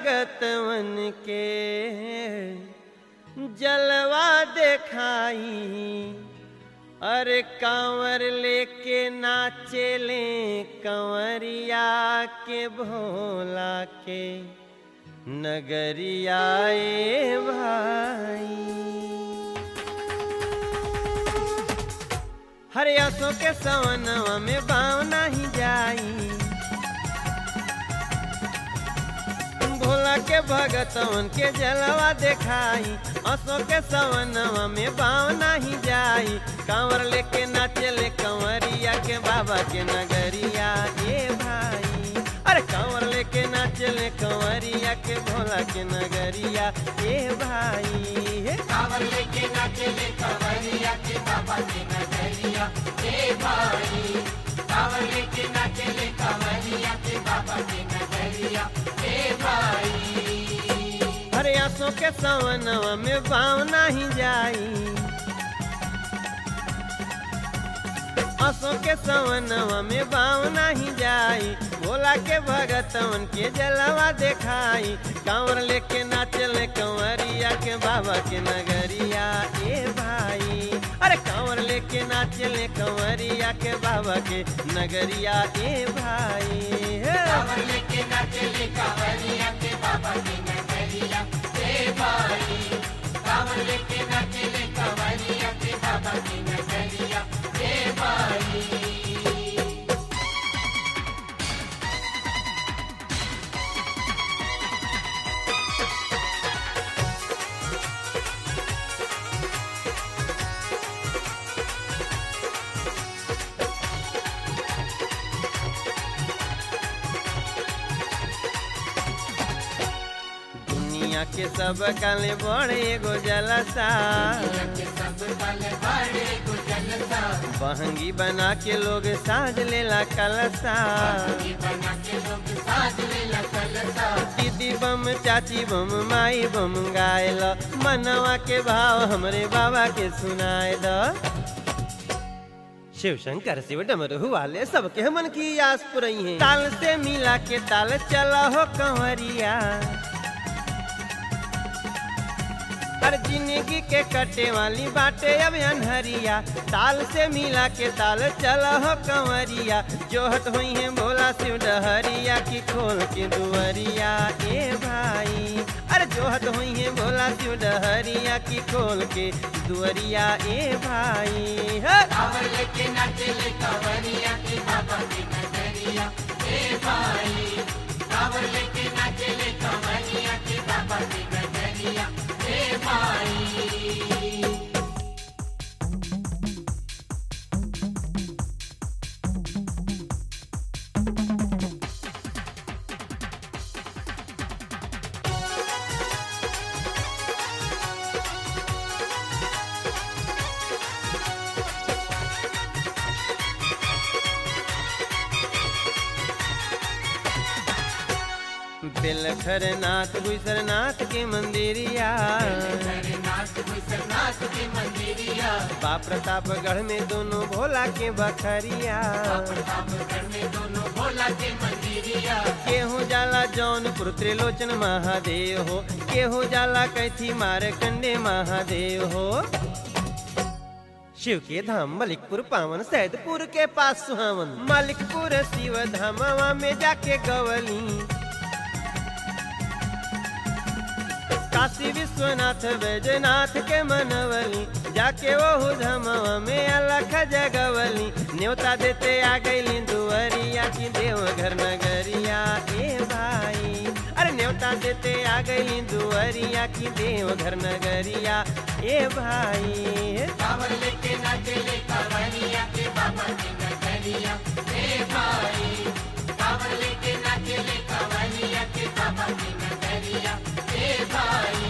भगतवन के जलवा देखाई अरे कांवर लेके नाचेले कंवरिया के भोला के नगरिया ए भाई हरियासों के सवनवा में बाव नहीं जाई भोला के भगतवन के जलवा देखाई असो के सवनवा में बाव नहीं जाई कांवर लेके नाचले कंवरिया के बाबा के नगरिया ए भाई अरे कांवर लेके नाचले कंवरिया के भोला के नगरिया ए भाई हे कांवर लेके नाचले कंवरिया के बाबा के नगरिया ए भाई कांवर लेके नाचले कंवरिया के बाबा के नगरिया ए भाई अरे आंसू के सवनवा में बाव नहीं जाई आंसू के सवनवा में बाव नहीं जाई भोला के भगतवन के जलवा देखाई कांवर लेके नाचले कंवरिया के बाबा के नगरिया ए भाई अरे कांवर लेके नाचले कंवरिया के बाबा के नगरिया ए भाई हे। कांवर लेके नाचले कंवरिया के बाबा के नगरिया ए भाई कांवर लेके नाचले कंवरिया के बाबा के नगरिया ए भाई दुनिया के सब काले बड़े एगो जलसा के सब कल बड़े गुजलता बहंगी बना के लोग साज लेला कलसा ये बना के लोग साज लेला कलसा दीदी बम चाची बम माई बम गायल मनवा के भाव हमरे बाबा के सुनाए द शिव शंकर शिव डमरू वाले सबके हमन की आस पुरई है ताल से मिला के ताल चला हो कंवरिया हर जिंदगी के कटे वाली बाटे अब अनहरिया ताल से मिला के ताल चला हो कंवरिया जोहत हुई है भोला शिव डहरिया की खोल के दुवरिया ए भाई अरे जोहत हुई है भोला शिव डहरिया की खोल के दुवरिया ए भाई हे! कांवर लेके नाचले कंवरिया के बाबा के नगरिया ए भाई कांवर लेके नाचले कंवरिया के बाबा के नगरिया ए भाई बेलखरनाथ गुजरनाथ के मंदिरिया नाथ गुजरनाथ के मंदिरिया बाप प्रतापगढ़ में दोनों भोला के बखरिया प्रतापगढ़ में दोनों भोला के मंदिरिया केहू जाला जौनपुर त्रिलोचन महादेव हो केहू जाला कैथी मार कंडे महादेव हो शिव के धाम मलिकपुर पावन सैदपुर के पास सुहावन मलिकपुर शिव धामवा में जाके गवली काशी विश्वनाथ वैजनाथ के मनवली जाके वो धमवा में अलख जगवली न्योता देते आ गईली दुवरिया की देवघर नगरिया ए भाई अरे न्योता देते आ गईली दुवरिया की देवघर नगरिया ए भाई कांवर लेके नाचले कंवरिया के बाबा के नगरिया ए भाई कांवर लेके नाचले कंवरिया के बाबा के नगरिया ए भाई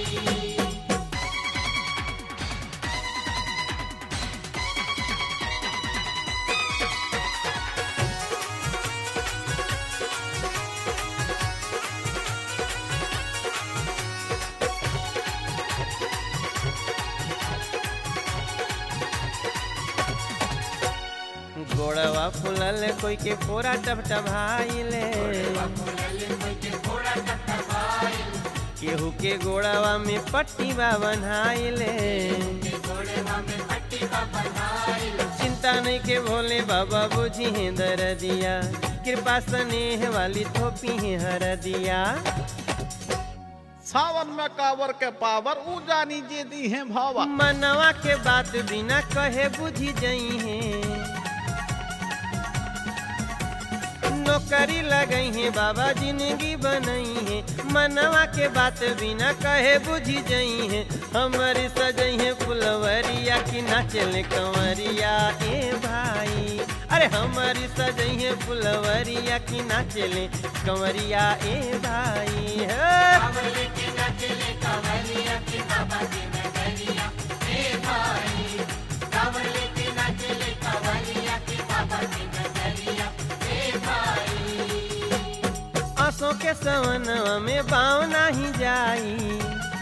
गोड़वा फुलल कोई के फोरा टपटभाइले फूलल कोई के घोड़ा टपटपा केहू के गोड़ावा में पट्टी बा बनाइले गोड़वा में पट्टी बा बन्हाइल चिंता नहीं के भोले बाबा बुझी है दरदिया कृपा स्नेह वाली थोपी है हरदिया सावन में कावर के पावर ऊ जानी जे दी है भावा मनवा के बात बिना कहे बुझी जई है नौकरी लगई है बाबा जिंदगी बनई है मनवा के बात बिना कहे बुझी जई है हमारी सजई है फुलवरिया की नाचले कंवरिया ए भाई अरे हमारी सजई है फुलवरिया की नाचले कंवरिया ए भाई हे कांवर लेके नाचले कांवरिया के बाबा की नगरिया हे भाई कांवर लेके नाचले कांवरिया के बाबा की नगरिया हे भाई आसों के सवनवा में बाव नाही जाई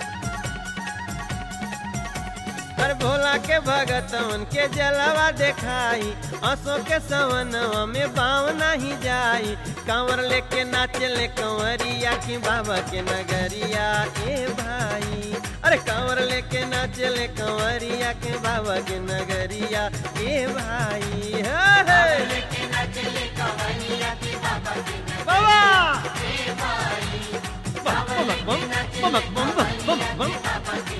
हर भोला के भगतवन के जलवा देखाई आसों के सवनवा में बाव नाही जाई कांवर लेके नाचले कंवरिया की बाबा के नगरिया ए भाई अरे कांवर लेके नाचले कंवरिया के बाबा के नगरिया ए भाई हे हे लेके नाचले कांवरिया के बाबा की बाबा हे भाई बम बम बम बम बम बम बम बाबा